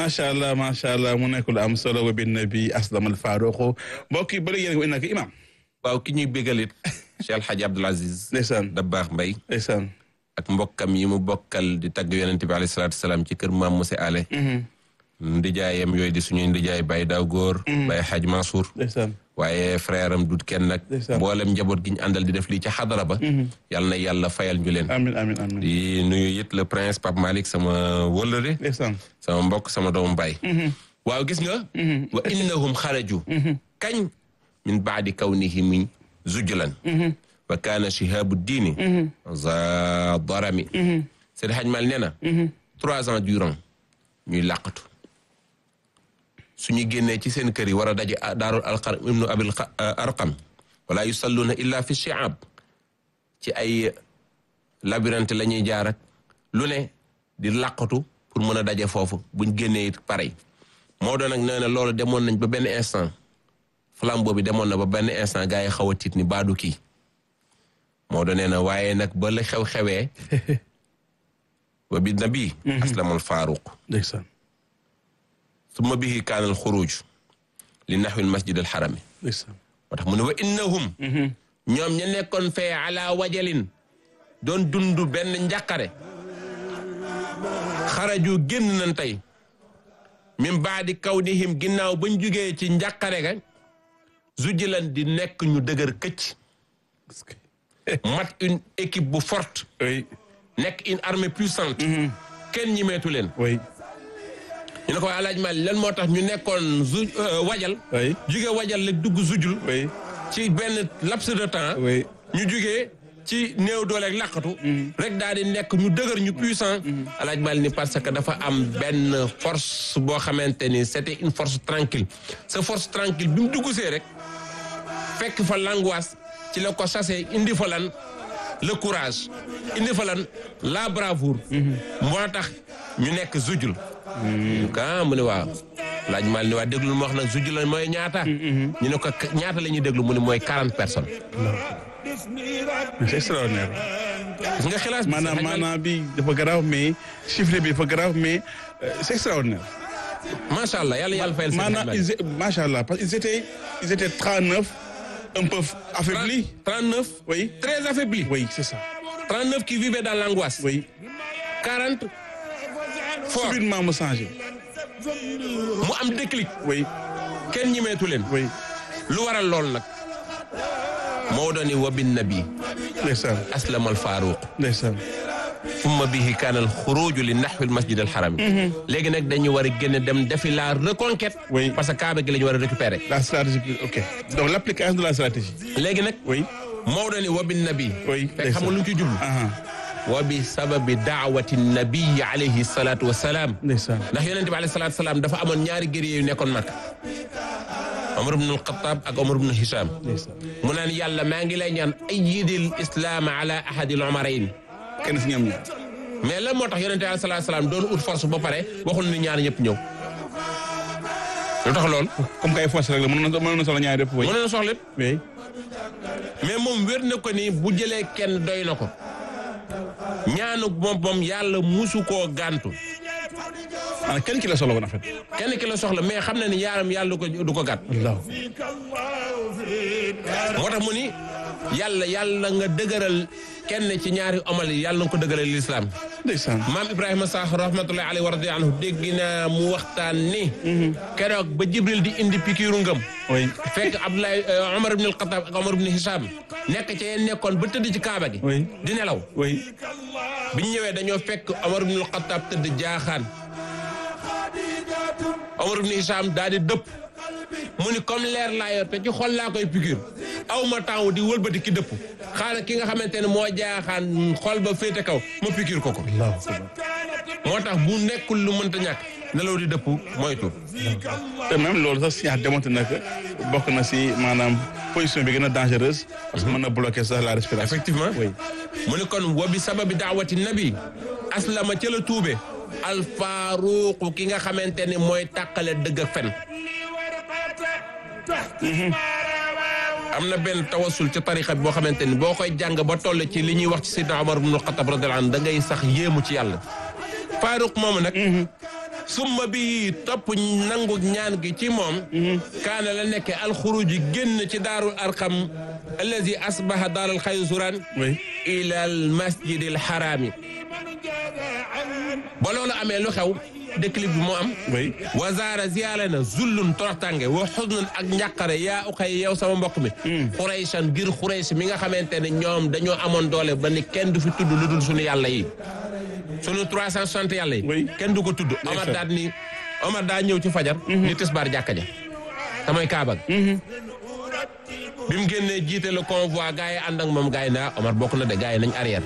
macha allah macha allah mu nekk lu am solo wa bin nabi aslam al faruqu mbokk yi ba léegi yéen a ngi nag imam waaw ki ñuy bégalit Cheikh El Hadj Abdoul Aziz ndeysaan Dabakh Mbaye ndeysaan ak mbokkam yi mu bokkal di tagg yonent bi alayhi salaatu salaam ci kër maam Moussa Ale ndijaayam yooyu di suñuy ndijaay Baye Daw Góor Baye Hadj Mansour ndeysaan waaye frère am dut kenn nag Ndeysaan. mboolem njaboot gi ñu àndal di def lii ca xadara ba yàlla na yàlla fayal ñu leen amin amin amin di nuyu it le prince Pape Malick sama wëllëre ndeysaan sama mbokk sama doomu baay waaw gis nga wa innahum xaraju kañ min baadi kawnihim zujlan wa kaana shihabu diini za darami Seydi Hadj Mal nee na trois ans durant ñuy làqatu suñu génnee ci seen kër yi war a daje daarul alqar ibnu abil arqam wala yusalluuna illa fi shi'ab ci ay labyrinthe la ñuy jaar ak lu ne di làqatu pour mën a daje foofu buñ génnee it pareil moo doon nag nee na loolu demoon nañ ba benn instant flambeau bi demoon na ba benn instant gars yi xaw a tiit ni baadu kii moo doon nee na waaye nag ba la xew-xewee wa bi nabi aslamul faaruq ndeysaan summa bihi kaana al xuruj li naxwi al masjid al xarami ndeysaan moo tax mu ne wa innahum ñoom ña nekkoon fee ala wajalin doon dund benn njàqare xaraju génn nañ tey min baadi kawnihim ginnaaw bañ jugee ci njàqare ga zujilan di nekk ñu dëgër këcc Est-ce que- mat une équipe bu forte oui nekk une armée puissante kenn ñimeetu leen oui ñu ne ko alaaj Mali lan moo tax ñu nekkoon zu wajal oui jugee wajal la dugg zujul oui ci benn laps de temps oui ñu jugee ci néew dooleeg làqatu rek daal di nekk ñu dëgër ñu puissant alaaj Mali ni parce que dafa am benn force boo xamante ni c'était une force tranquille sa force tranquille bi mu dugg see rek fekk fa l'angoisse ci la ko chassé indi fa lan le courage indi fa lan la bravoure moo tax ñu nekk zujul ah mu ne waaw laaj mal ni waa déglu ma wax nag zujul la mooy ñaata ñu ne ko ñaata la ñuy déglu mu ne mooy quarante personnes c'est extraordinaire gis nga xilaas bi maanaam Hadj Malick, maanaam bi dafa garaaw mais chiffre bi dafa garaaw mais euh, c'est extraordinaire macha allah yàlla yàlla fayal seen maanaam ils é- macha allah parce qu'ils étaient ils étaient 39 un peu affaiblis 39 oui très affaiblis oui c'est ça 39 qui vivaient dans l'angoisse oui 40 fort subitement mu changé mu am déclic oui kenn ñimeetu leen oui lu waral lool nag moo dooni wa bin nabi ndeysaan aslama al faaruq ndeysaan summa bihi kaana al xuruju li naxwi al masjid al xaram léegi nag dañu war a génn dem defi la reconquête Oui. parce que kaaba gi la ñu war a récupérer la stratégie ok donc l'application de la stratégie léegi nag oui Maodo ni wa bin nabi Oui, fekk xam nga lu ñu ci jublu aha wa bi sababi daawati nabii alayhi salaatu wa salaam ndeysaan ndax yonente bi alayhi salaatu wa salaam dafa amoon ñaari guerrier yu nekkoon Makka Omar ibn al-Khattab ak Omar ibn Hisham ndeysaan mu naan yàlla maa ngi lay ñaan ayyidil islaam ala ahadil omarayn kenn si ñoom ñaar mais lan moo tax yonente bi alayhi salaatu wa salaam doon ut force ba pare waxul ni ñaar ñëpp ñëw lu tax lool comme kay force rek la mën na mën na soxla ñaari yëpp oui mën na soxla lépp oui mais moom wér na ko ni bu jëlee kenn doy na ko ñaanu moom moom yàlla musu koo gàntu maanaam kenn ki la soxla woon en fait kenn ki la soxla mais xam na ni yaaram yàlla du ko du ko gàtt Allah moo tax mu ni yàlla yàlla nga dëgëral kenn ci ñaari omal yi yàlla nga ko dëgëral lislaam ndeysaan maam Ibrahima Sakh rahmatullahi alayhi wa radiya anhu dégg naa mu waxtaan ni keroog ba Jibril di indi pikiiru ngëm oui fekk Abdoulaye Omar ibn al-Khattab ak Omar ibn Hisham nekk ca yeen nekkoon ba tëdd ci Kaaba gi oui di nelaw oui biñ ñëwee dañoo fekk Omar ibn al-Khattab tëdd jaaxaan Omar ibn Hisham daal di dëpp mu ni comme leer laa yor te ci xol laa koy piqûre aw ma temps di wëlbati ki dëpp xaaral ki nga xamante ne moo jaaxaan xol ba féete kaw ma piqûre ko ko Allah akbar moo tax bu nekkul lu mënta ñàkk nelaw di dëpp moytu te même loolu sax science démontré na que bokk na si maanaam position bi gën a dangereuse parce que mën na bloquer sax la respiration effectivement oui mu ni kon wa bi sababi daawati nabi aslama ca la tuube alfaaruqu ki nga xamante ni mooy tàqale dëgg ak fen am na benn tawasul ca tarixa bi boo xamante ni boo koy jàng ba toll ci li ñuy wax ci Seydina Omar ibn Khattab radiyallahu anhu da ngay sax yéemu ci yàlla faaruq moomu nag summa bi topp nangu ñaan gi ci moom kaana la nekke alxuruji génn ci daarul arqam allazi asbaha daaral xaysuran oui ila al masjid al xaraami ba loolu amee lu xew déclic bi moo am oui wazaara ziyaare na zullun toroxtànge wa xusnun ak njàqare yaa uxay yow sama mbokk mi xuraysan ngir xurays mi nga xamante ne ñoom dañoo amoon doole ba ni kenn du fi tudd lu dul suñu yàlla yi suñu 360 yàlla yi Oui. kenn du ko tudd Omar daal ni Omar daa ñëw ci fajar ni tisbaar jàkka ja samay kaaba gi bi mu génnee jiite le convoi gars yi ànd ak moom gars yi ne ah Omar bokk na de gars yi nañ arrière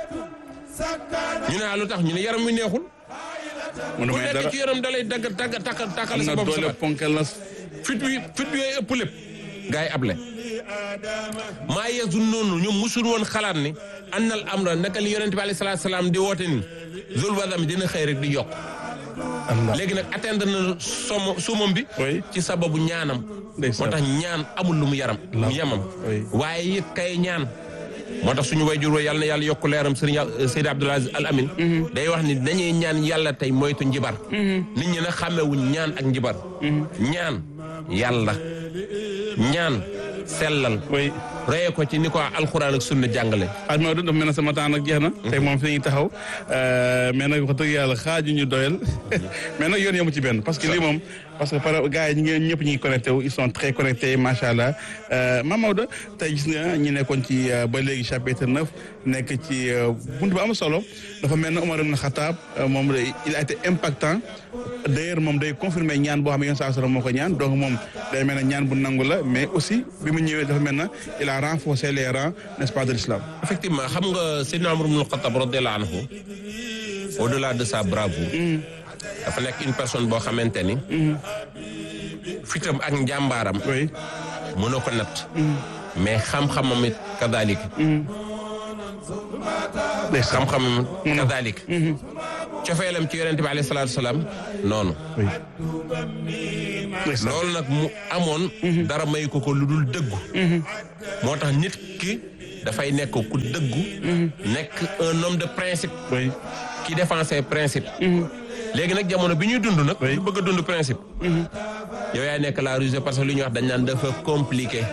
ñu ne ah lu tax ñu ne yaram wi neexul mu ku may nekk dara ci yaram da lay dagg tàgg takkal takkal am sa na bopp doole sa ponkal na fit wi fit wi yooyu ëpp lépp gars yi able maa yeesu noonu ñoom musul woon xalaat ni annal amra naka li yonente bi alayhi salaatu salaam di woote ni zul wadam dina xëy rek di yokk Allah léegi nag atteindre na somo sumam bi Oui. ci sababu ñaanam moo Ndeysaan. tax ñaan amul lu mu yaram mu yemam Oui. waaye it kay ñaan moo tax suñu wayjur wa yàlla na yàlla yokk leeram sëriñ Seydi Abdoul Aziz Al Amin day wax ni dañuy ñaan yàlla tey moytu njibar nit ñi nag xàmmewuñ ñaan ak njibar ñaan yàlla ñaan sellal oui reye ko ci ni ko alxuraan ak sunna jàngale xaaj Maodo dafa mel ne sama temps nag jeex na tey moom fi ñuy taxaw mais nag wax dëgg yàlla xaaju ñu doyal mais nag yoon yemu ci benn parce que lii moom parce que par gars yi ñi ngeen ñëpp ñi ngi connecté wu ils sont très connectés macha allah Mame Maodo tey gis nga ñi nekkoon ci euh, ba léegi chapitre neuf nekk ci euh, buntu bu am solo dafa mel ne Omar ibn Khattab euh, moom day- il a été impactant d'ailleurs moom day confirmer ñaan boo xam ne yoon saa moo ko ñaan donc moom day mel ne ñaan bu nangu la mais aussi bi mu ñëwee dafa mel ne il a renforcé les rangs n'est-ce pas de l'islam effectivement xam nga Seydina Umar ibn Khattab radiyallahu anhu au-delà de sa bravoure dafa nekk une personne boo xamante ni fitam ak njàmbaaram oui mënoo ko natt mais xam-xamam it kadalik xam-xamam kadalik cofeelam ci yonente bi alayhi salaatu salaam noonu oui. ndeysaan. loolu nag mu amoon dara may ko ko lu dul dëggu moo tax nit ki dafay nekk ku dëggu nekk un homme de principe oui qui défend ses principes léegi nag jamono bi ñuy dund nag Oui. ñu bëgg a dund principe yow yaay nekk la rusée parce que lu ñuy wax dañ naan dafa compliqué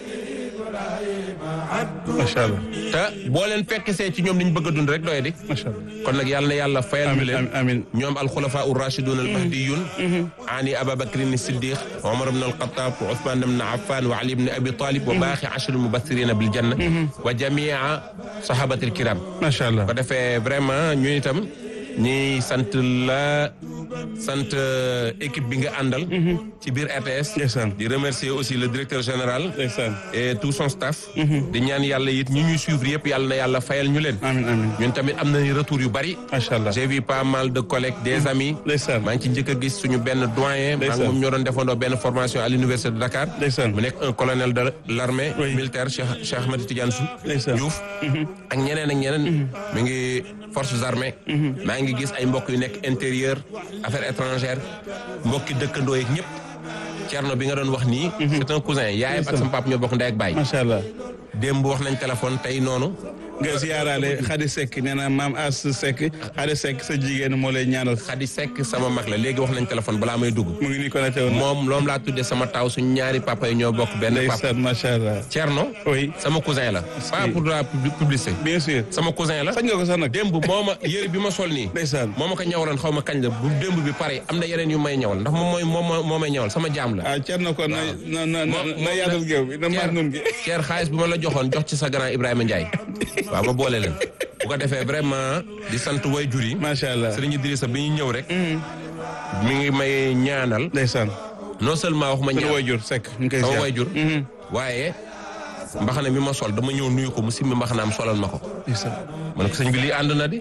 macha allah te boo leen fekk see ci ñoom li ñu bëgg a dund rek doy di macha allah. kon nag yàlla na yàlla fayal ñu amiin leen amiin ñoom alxulafa ur rachidun al mahdiyun ani ababacrin siddiq wa omar ibn alxatab wa ousman ibn affan wa ali ibn abi talib wa baaxi ashri mubassirina bil janna wa jamia sahabati alkiram macha allah. ko defee vraiment ñu itam ñi sant la sant euh, équipe bi nga àndal ci biir RTS Ndeysaan. di remercier aussi le directeur général ndeysaan. et tout son staff di ñaan yàlla it ñi ñuy suivre yëpp yàlla na yàlla fayal ñu leen amiin amiin ñun tamit am nañu retour yu bari macha allah. j'ai vu pas mal de collègues des amis ndeysaan. maa ngi ci njëkk a gis suñu benn doyen maa ngi Ndeysaan. moom ñoo doon defandoo benn formation à l'université de Dakar ndeysaan. mu nekk un colonel de l'armée Oui. militaire Cheikh Cheikh Ahmed Tidiane Sou Ndeysaan. Diouf ak ñeneen ak ñeneen mi ngi forces armées maa ngi gis ay mbokk yu nekk intérieur affaires étrangères mbokki dëkkandoo yeeg ñëpp Thierno bi nga doon wax nii c'est un cousin yaayam ak sama papa ñoo bokk ndey ak baay macha allah. démb wax nañ téléphone tey noonu nga ziyaaraale Khady Seck nee na maam As Seck Khady Seck sa jigéen moo lay ñaanal. Khady Seck sama mag la léegi wax nañ téléphone balaa may dugg mu ngi nii connecté wu na. moom loom laa tuddee sama taw suñu ñaari papa yi ñoo bokk benn papa ndeysaan macha allah. Thierno oui sama cousin la pas pour la pub- publicité bien sûr. sama cousin la sañ nga ko sax nag. démb moo ma yëre bi ma sol nii ndeysaan. moo ma ko ñawaloon xaw ma kañ la bu démb bi pare am na yeneen yu may ñawal ndax moom mooy moom moo- moo may ñawal sama jaam la ah Thierno kon na na na moom na yaatal géew bi na maas nun gi. Ceer xaalis bi ma la joxoon jox ci sa grand Ibrahima Ndiaye waaw ma boole leen bu ko defee vraiment di sant way jur yi macha allah. Sëriñ Idrissa bi ñu ñëw rek mi ngi may ñaanal ndeysaan. non seulement waxuma sunu ñaan wayjur Seck ñu ngi koy sama ziar. way jur waaye mbaxana mi ma sol dama ñëw nuyu ko mu simmi mbaxanaam solal ma ko ndeysaan. ma ne ko sëñ bi lii ànd na di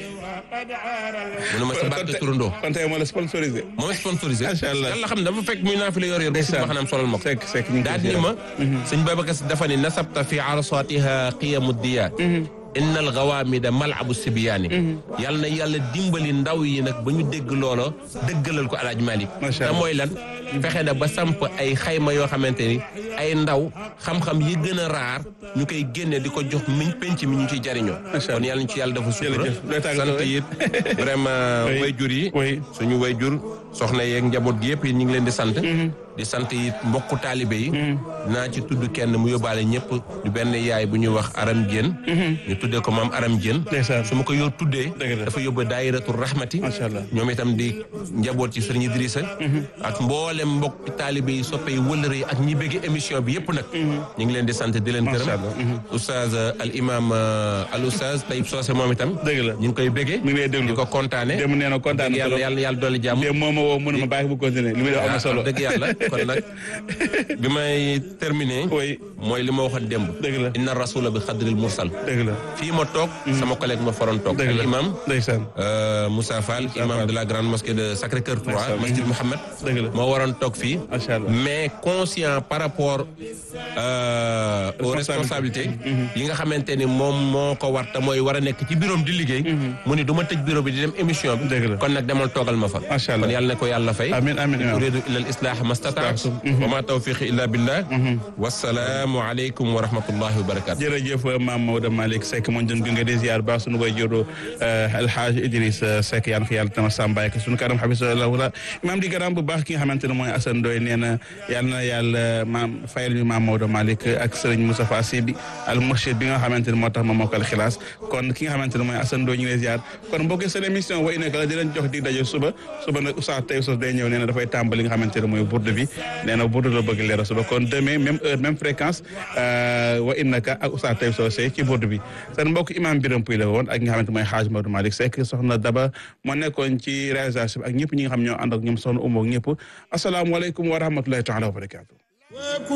mu ne ma sa barke turandoo kon tey moo la sponsorisé. moo sponsorisé Macha allah. yàlla xam ne dafa fekk muy naa fi la yor yor mu simmi Ndeysaan. mbaxanaam solal ma ko Seck Seck ñu ngi koy daal ni ziar. ma sëñ Babacar Si dafa ni nasabta fi arsatiha qiyamu diya innal gawaamida malabu sibiyaani yàlla na yàlla dimbali ndaw yi nag ba ñu dégg loola dëggalal ko alaaj Malick Macha te Allah. mooy lan fexe na ba samp ay xayma yoo xamante ni ay ndaw xam-xam yi gën a raar ñu koy génne di ko jox miñ penc mi ñu ciy jariñoo Macha kon Allah. yàlla ñu ci yàlla dafa sutura Jërëjëf. Looy tàggatoo, sant oui. it vraiment Oui. wayjur yi Oui. suñu wayjur soxna yeeg njaboot gi yëpp yi ñu ngi leen di sant di sant it mbokku taalibe yi dinaa ci tudd kenn mu yóbbaale ñëpp du benn yaay bu ñuy wax aram Diène ñu tuddee ko maam aram Diène Ndeysaan. su ma ko yor tuddee Dëgg la. dafa yóbbu daayiratu rahmati Macha Allah. ñoom itam di njaboot ci sëriñ Idrissa ak mboolem mbokki taalibe yi soppe yi wëllëre yi ak ñi bëgg émission bi yëpp nag ñu ngi leen di sant di leen Macha gërëm Allah. Mhm. oustaz al imam al oustaz Tayib Socé moom itam Dëgg la. ñu ngi koy bëggee mi ngi lay déglu di ko kontaane démb nee na kontaan na yàlla trop. yàlla yàlla dolli jàmm démb moo ma woo mënuma bàyyi bu continuer li muy def am na solo ah dëgg yàlla kon nag bi may terminé Oui. mooy li ma waxoon démb Dëgg la. inna rasula bi xadril mursal dëgg la fii ma toog sama collègue ma faroon toog dëgg al la imam ndeysaan euh, Moussa Fall imam Fall. de la grande mosquée de Sacré-Cœur 3 Macha Allah. masjid Mohammed Dëgg la. moo waroon toog fii Macha Allah. mais conscient par rapport euh, aux Responsabilité. responsabilités yi nga xamante ni moom moo ko war te mooy war a nekk ci bureau di liggéey mu ni du ma tëj bureau bi di dem émission bi Dëgg la. kon nag demal toogal ma fa Macha Allah. kon yàlla na ko yàlla fay Amin, amin, amin. uridu illa al islah mastataatu wa ma tawfiqi illa billah wassalaamu aleykum wa rahmatullahi wa barakatu jërëjëf maam Maodo Malick Seck moo jëm gunge di ziar ba sunu koy juru alhaaj Idriss Seck yaan ko yàlla tama sàmbaay ko sunu kanam xabisallahu la imaam di gërëm bu baax ki nga xamante ne mooy Assane Ndoye nee na yàlla na yàlla maam fayal ñu maam Maodo Malick ak Serigne Moustapha Sy bi al murshid bi nga xamante ne moo tax ma mokkal xilaas kon ki nga xamante ne mooy Assane Ndoye ñu ngi lay ziar kon mbokk seen émission wa inaka la di leen jox di daje suba suba nag Oustaz Taïb Socé day ñëw nee na dafay tàmbali nga xamante ne mooy bourde bi nee na bourde la bëgg leeral suba kon demain même heure même fréquence wa innaka ak Oustaz Taïb Socé ci bourde bi seen mbokk imam Biram Puy la woon ak nga xamante mooy Hadj Maodo Malick Seck soxna Daba moo nekkoon ci réalisation bi ak ñëpp ñi nga xam ñoo ànd ak ñoom soxna Umo ak ñëpp asalaamualeykum wa rahmatullahi taala wa barakatu